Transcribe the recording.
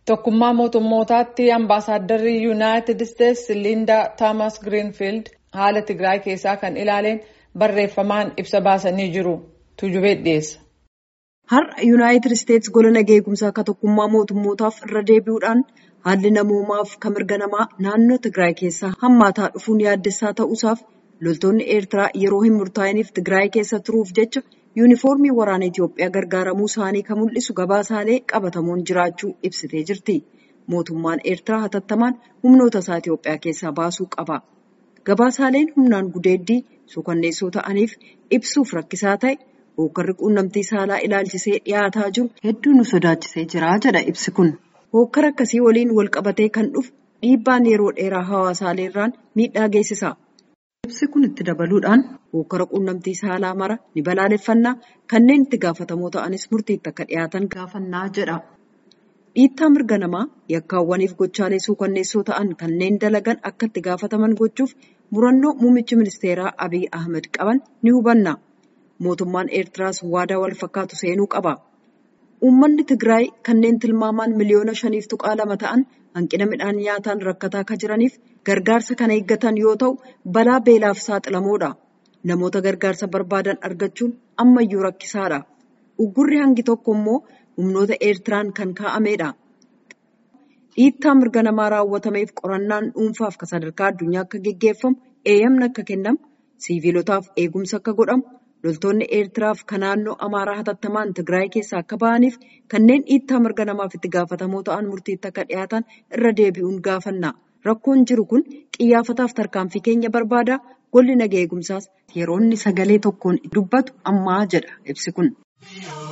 Tokkummaa mootummootaatti ambaasaaddarri Yuunaayitid Isteetsi Liindaa Toomas Giriinfiild haala Tigraay keessaa kan ilaaleen barreeffamaan ibsa baasanii jiru. Tuujubee dhiyeessa. Har'a Yuunaayitid Isteetsi gola nagaa eegumsaa akka tokkummaa mootummootaaf irra deebi'uudhaan haalli namoomaaf kan mirga namaa naannoo Tigraay keessaa hammaataa dhufuun yaaddessaa ta'uusaaf loltoonni Eertiraa yeroo hin murtaa'iniif Tigraay keessa turuuf jecha yuunifoormii waraana Itoophiyaa gargaaramuu isaanii kan mul'isu gabaasaalee qabatamuun jiraachuu ibsitee jirti. Mootummaan Eertiraa hatattamaan humnoota isaa Itoophiyaa keessaa baasuu qaba. Gabaasaaleen humnaan gudeeddii suukanneessoo ta'aniif ibsuuf rakkisaa ta'e hookkarri quunnamtii saalaa ilaalchisee dhiyaataa jiru hedduu nu sodaachisee jira jedha ibsi kun. Hookkara akkasii waliin wal qabatee kan dhufu dhiibbaan yeroo dheeraa hawaasaalee miidhaa geessisa. Ibsi kun itti dabaluudhaan hookkara quunnamtii saalaa mara ni balaaleffannaa kanneen itti gaafatamoo ta'anis murtiitti akka dhiyaatan gaafannaa jedha. Dhiittaa mirga namaa yakkaawwaniif gochaalee suukanneessoo ta'an kanneen dalagan akka itti gaafataman gochuuf murannoo muummichi ministeeraa Abiy Ahmed qaban ni hubanna. Mootummaan Eertiraas waadaa wal fakkaatu seenuu qaba. Uummanni Tigraay kanneen tilmaamaan miliyoona shaniif tuqaa lama ta'an hanqina midhaan nyaataan rakkataa akka jiraniif gargaarsa kana eeggatan yoo ta'u balaa beelaaf saaxilamoodha. Namoota gargaarsa barbaadan argachuun ammayyuu rakkisaadha. Uggurri hangi tokko immoo humnoota Eertiraan kan kaa'amedha. Dhiittaa mirga namaa raawwatameef qorannaan dhuunfaaf kan sadarkaa addunyaa akka geggeeffamu eeyyamni akka kennamu siiviilotaaf eegumsa akka godhamu loltoonni Eertiraaf kan naannoo Amaaraa hatattamaan Tigraay keessaa akka ba'aniif kanneen dhiittaa mirga namaaf itti gaafatamoo ta'an murtiitti akka dhiyaatan irra deebi'uun gaafanna. Rakkoon jiru kun xiyyaafataaf tarkaanfii keenya barbaada. Golli nagaa eegumsaas yeroo inni sagalee tokkoon dubbatu ammaa jedha ibsi kun.